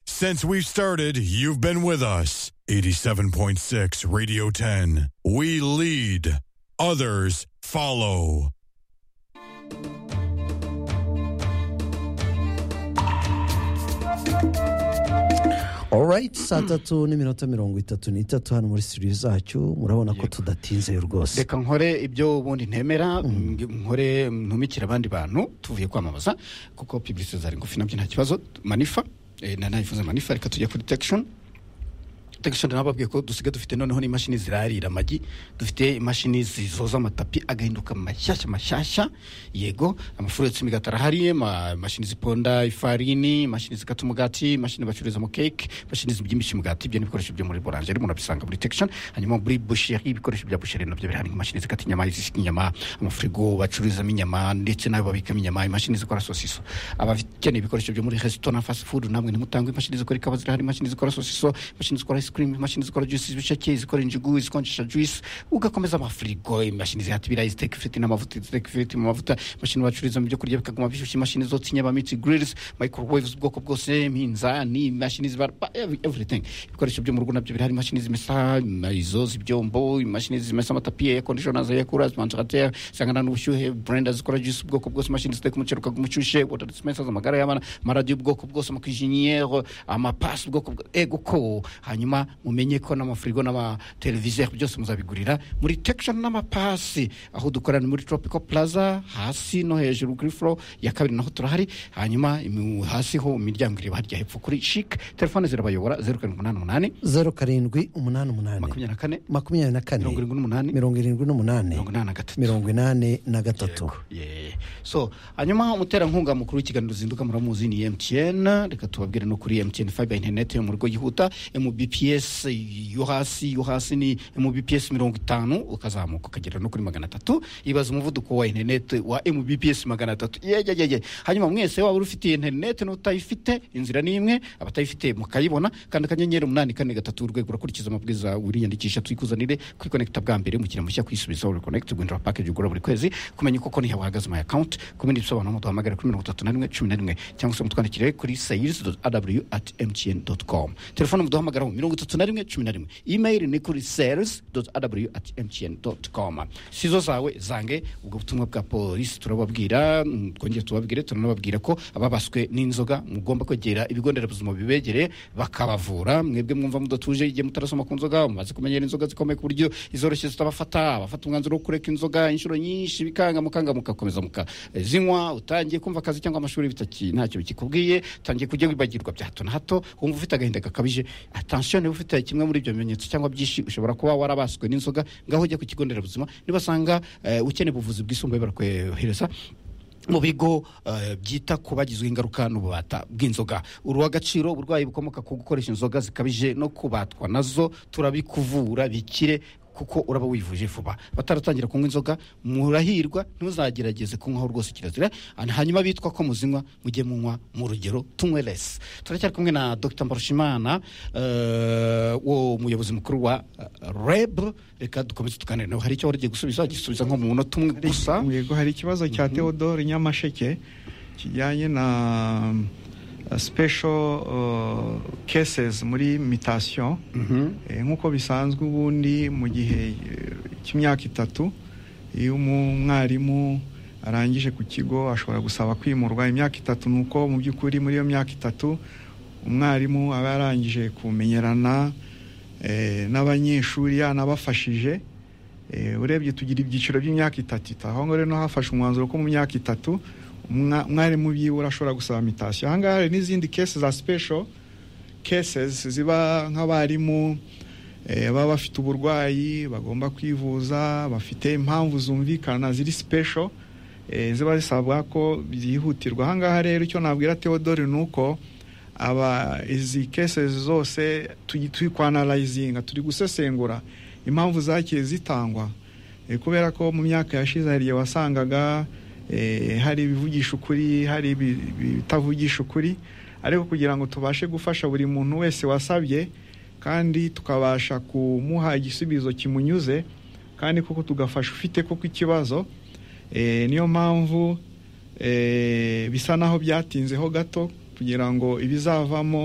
Since we've started, you've been with us. 87.6 Radio 10. We lead, others follow. alright saa tatu n'iminota mirongo itatu n'itatu hano muri studio zacu murabona ko tudatinze rwose reka nkore ibyo ubundi ntemera nkore ntumikire abandi bantu tuvuye kwamamaza kuko pibulisi zari ngufi nabyo nta kibazo manifa eh, na nayifuza manifa reka tujya kuri detection detection nababwiye ko dusigaye dufite noneho n'imashini zirarira amagi dufite imashini zizoza amatapi agahinduka mashyashya mashyashya yego amafuru yotsa imigati arahari ma- imashini ziponda ifarini imashini zikata umugati imashini bacuruzamo keke imashini zibyimbisha imigati ibyo ni ibikoresho byo muri borangeri umuntu abisanga muri detection hanyuma muri busheri ibikoresho bya busheri nabyo birahari nk'imashini zikata inyama izisika inyama amafirigo bacururizamo inyama ndetse n'ayo babikamo inyama imashini zikora sosiso abakeneye ibikoresho byo muri resitora fast food namwe ntimutangwe imashini zikora ikawa zirahari imashini zikora sosiso imashini zikora ice cream imashini zikora juice z'ibisheke izikora injugu izikonjesha juice ugakomeza amafirigo imashini zihata ibirayi ziteka ifiriti n'amavuta ziteka ifiriti mu mavuta imashini bacururizamo ibyo kurya bikaguma bishyushye imashini zotsa inyama mitsi grills microwaves ubwoko bwose iminzani imashini zibara ev- everything ibikoresho byo mu rugo nabyo birahari imashini zimesa ima- izo z'ibyombo imashini zimesa amatapi air conditioners air coolers ventilateur zihangana n'ubushyuhe blender zikora juice ubwoko bwose imashini ziteka umuceri ukagumu umushyushye water dispensers amagare y'abana amaradiyo y'ubwoko bwose amakijiniyeri amapasi ubwoko bwo- ego ko hanyuma mumenye ko n'amafirigo n'amateleviziyo byose muzabigurira muri tekishoni n'amapasi aho dukorana muri tropical plaza hasi no hejuru kuri furo ya kabiri naho turahari hanyuma imu- hasi ho imiryango ireba harya hepfo kuri shike telefone zirabayobora zeru karindwi umunani umunani zeru karindwi umunani umunani makumyabiri na kane makumyabiri na kane mirongo irindwi n'umunani mirongo irindwi n'umunani mirongo inani na gatatu mirongo inani na gatatu Yeah. so hanyuma umuterankunga mukuru w'ikiganiro zinduka muramuzi ni mtn reka tubabwire no kuri mtn fiber internet yo mu rugo yihuta mbps yo hasi yo hasi ni mbps mirongo itanu ukazamuka ukagera no kuri magana atatu ibaza umuvuduko wa internet wa mbps magana atatu yeyeyeye hanyuma mwese waba uri ufite internet n'utayifite inzira ni imwe abatayifite mukayibona kandi akanyenyeri umunani kane gatatu urwego urakurikiza amabwiriza wiriyandikisha twikuzanire kwikonekita bwa mbere umukiriya mushya kwisubizaho reconnect guhindura package ugura buri kwezi kumenya uko konti yawe ihagaze my account kumenya ibisobanuro muduhamagare kuri mirongo itatu na rimwe cumi na rimwe cyangwa se mutwandikire kuri sales aw at mtn com telefone muduhamagaraho mirongo itatu na rimwe cumi na rimwe email ni kuri sales aw at mtn com sizo zawe zange ubwo butumwa bwa polisi turababwira mm, twongere tubabwire turanababwira ko ababaswe n'inzoga mugomba kwegera ibigo nderabuzima bibegereye bakabavura mwebwe mwumva mudatuje igihe mutarasoma ku nzoga mumaze kumenyera inzoga zikomeye ku buryo izoroshye zitabafata abafata umwanzuro wo kureka inzoga inshuro nyinshi bikanga mukanga mukakomeza mukazinywa utangiye kumva akazi cyangwa amashuri bitaki ntacyo bikikubwiye utangiye kujya wibagirwa bya hato na hato wumva ufite agahinda gakabije atansiyo niba ufite kimwe muri ibyo bimenyetso cyangwa byinshi ushobora kuba warabaswe n'inzoga ngaho ujya ku kigo nderabuzima nibasanga eh, ukeneye ubuvuzi bwisumbuye barakwohereza mu bigo eh, byita ku bagizwe ingaruka n'ububata bw'inzoga uruha agaciro uburwayi bukomoka ku gukoresha inzoga zikabije no kubatwa nazo turabikuvura bikire kuko uraba wivuje vuba bataratangira kunywa inzoga murahirwa ntuzagerageze kunywaho rwose kirazira hanyuma bitwa ko muzinywa mujye munywa mu rugero tunywe lesi turacyari kumwe na dr mbarushimana eh, wo muyobozi mukuru wa eh, reb reka dukomeze tuganire nawe hari icyo wari ugiye gusubiza gisubiza nko mu munota umwe gusa yego hari ikibazo cya theodore nyamasheke kijyanye na uh, special uh, cases muri mutation Mhm. Eh, nk'uko bisanzwe ubundi mu gihe eh, cy'imyaka itatu iyo umwarimu arangije ku kigo ashobora gusaba kwimurwa imyaka itatu ni uko mu by'ukuri muri iyo myaka itatu umwarimu aba yarangije kumenyerana eh, n'abanyeshuri yanabafashije Eh, urebye tugira ibyiciro by'imyaka itatu itatu aho ngaho rero hafashe umwanzuro ko mu myaka itatu umwa- umwarimu byibura ashobora gusaba mitasiyo aha ngaha hari n'izindi kesi za special cases ziba nk'abarimu eh, baba bafite uburwayi bagomba kwivuza bafite impamvu zumvikana ziri special eh, ziba zisabwa ko byihutirwa aha ngaha rero icyo nabwira theodore ni uko aba izi cases zose tugi- turi kwanarayizinga turi gusesengura impamvu zagiye zitangwa Eh, kubera ko mu myaka yashize hari igihe wasangaga eh, hari ibivugisha ukuri hari ibi- ibitavugisha ukuri ariko kugira ngo tubashe gufasha buri muntu wese wasabye kandi tukabasha kumuha igisubizo kimunyuze kandi koko tugafasha ufite koko ikibazo Eh, niyo mpamvu eh, bisa naho byatinzeho gato kugira ngo ibizavamo